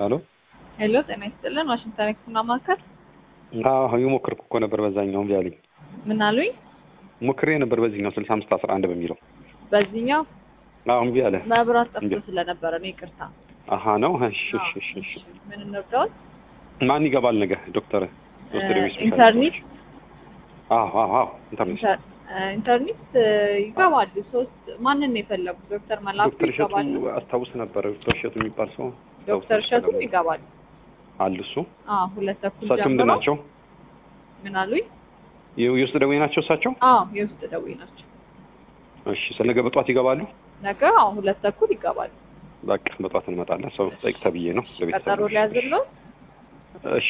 ሄሎ ሄሎ ጤና ይስጥልን ዋሽንግተን ህክምና ማዕከል አዎ የሞከርኩ እኮ ነበር በዛኛው እምቢ አለኝ ምን አሉኝ ሞክሬ ነበር በዚህኛው ስልሳ አምስት አስራ አንድ በሚለው በዚህኛው አዎ እምቢ አለ መብራት ጠፍቶ እንዴ? ስለነበረ ነው ይቅርታ አሀ ነው እሺ እሺ እሺ እሺ ምን እንርዳዎት ማን ይገባል ነገ ዶክተር ዶክተር ቢስ ኢንተርኔት አዎ አዎ አዎ ኢንተርኔት ኢንተር- እ፣ ኢንተርኔት እ፣ ይገባሉ ሶስት ማንን ነው የፈለጉት ዶክተር መላኩ ዶክተር እሸቱ ይገባሉ አስታውስ ነበር ዶክተር እሸቱ የሚባል ሰው ዶክተር እሸቱም ይገባሉ አለ እሱ አዎ ሁለት ተኩል እሳቸው ምንድን ጀምሮ ናቸው ምን አሉኝ የ- የውስጥ ደዌ ናቸው እሳቸው አዎ የውስጥ ደዌ ናቸው እሺ ስለነገ በጧት ይገባሉ ነገ አዎ ሁለት ተኩል ይገባሉ በቃ በጧት እንመጣለን ሰው ጠይቅ ተብዬ ነው ለቤተሰብ ቀጠሮ ሊያዝለው እሺ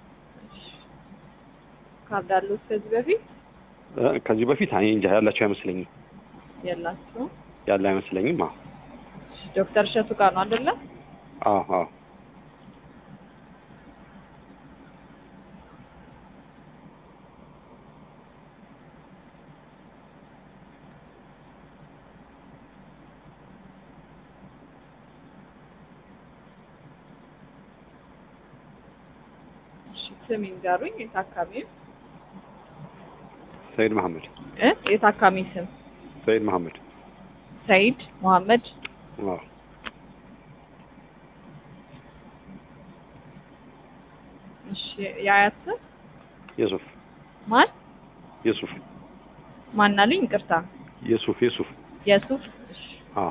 ካርድ አሉት ከዚህ በፊት እ፣ ከዚህ በፊት አይ እንጃ ያላቸው አይመስለኝም የላችሁም ያለ አይመስለኝም አዎ ዶክተር እሸቱ ጋር ነው አይደለ አዎ አዎ እሺ ስም ይንገሩኝ የታካሚው ሰይድ መሐመድ እ የታካሚ ስም ሰይድ መሐመድ ሰይድ መሐመድ አዎ እሺ የአያት ስም የሱፍ ማን የሱፍ ማን አሉኝ ይቅርታ የሱፍ የሱፍ የሱፍ እሺ አዎ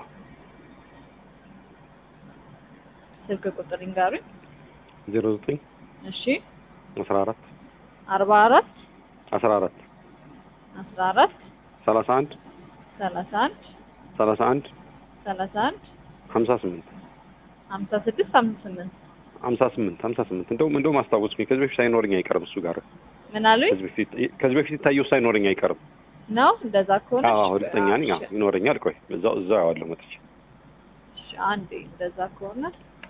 ስልክ ቁጥር ይንገሩኝ ዜሮ ዘጠኝ እሺ አስራ አራት አርባ አራት አስራ አራት አስራ አራት ሰላሳ አንድ ሰላሳ አንድ ሰላሳ አንድ ሰላሳ አንድ ሀምሳ ስምንት ሀምሳ ስድስት ሀምሳ ስምንት ሀምሳ ስምንት ሀምሳ ስምንት እንደውም እንደውም አስታወስኩኝ ከዚህ በፊት ሳይኖረኝ አይቀርም እሱ ጋር ምን አሉኝ ከዚህ በፊት ከዚህ በፊት የታየው ሳይኖረኝ አይቀርም ነው እንደዛ ከሆነ አዎ እሺ፣ ሁለተኛ ነኝ አዎ እሺ፣ ይኖረኛል ቆይ እዛው እዛው ያዋለሁ መጥቼ እሺ፣ አንዴ እንደዛ ከሆነ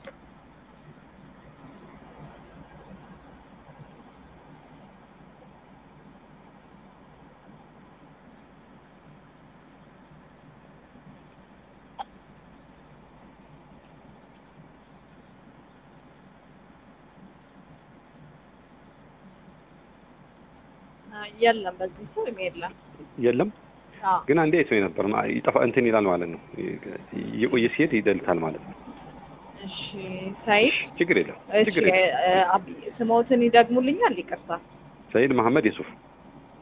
አ፣ የለም በዚህ ስም የለም የለም አዎ ግን አንዴ አይቶኝ ነበር ማ- ይጠፋ እንትን ይላል ማለት ነው እየቆየ ሲሄድ ይደልታል ማለት ነው እሺ ሰይድ ችግር የለም እሺ ችግር የለም እ፣ አብ- ስሞትን ይደግሙልኛል ይቅርታ ሰይድ መሐመድ የሱፍ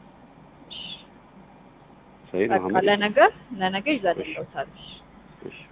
ሰይድ በቃ መሐመድ ለነገ ለነገ ይዘንልዎታል እሺ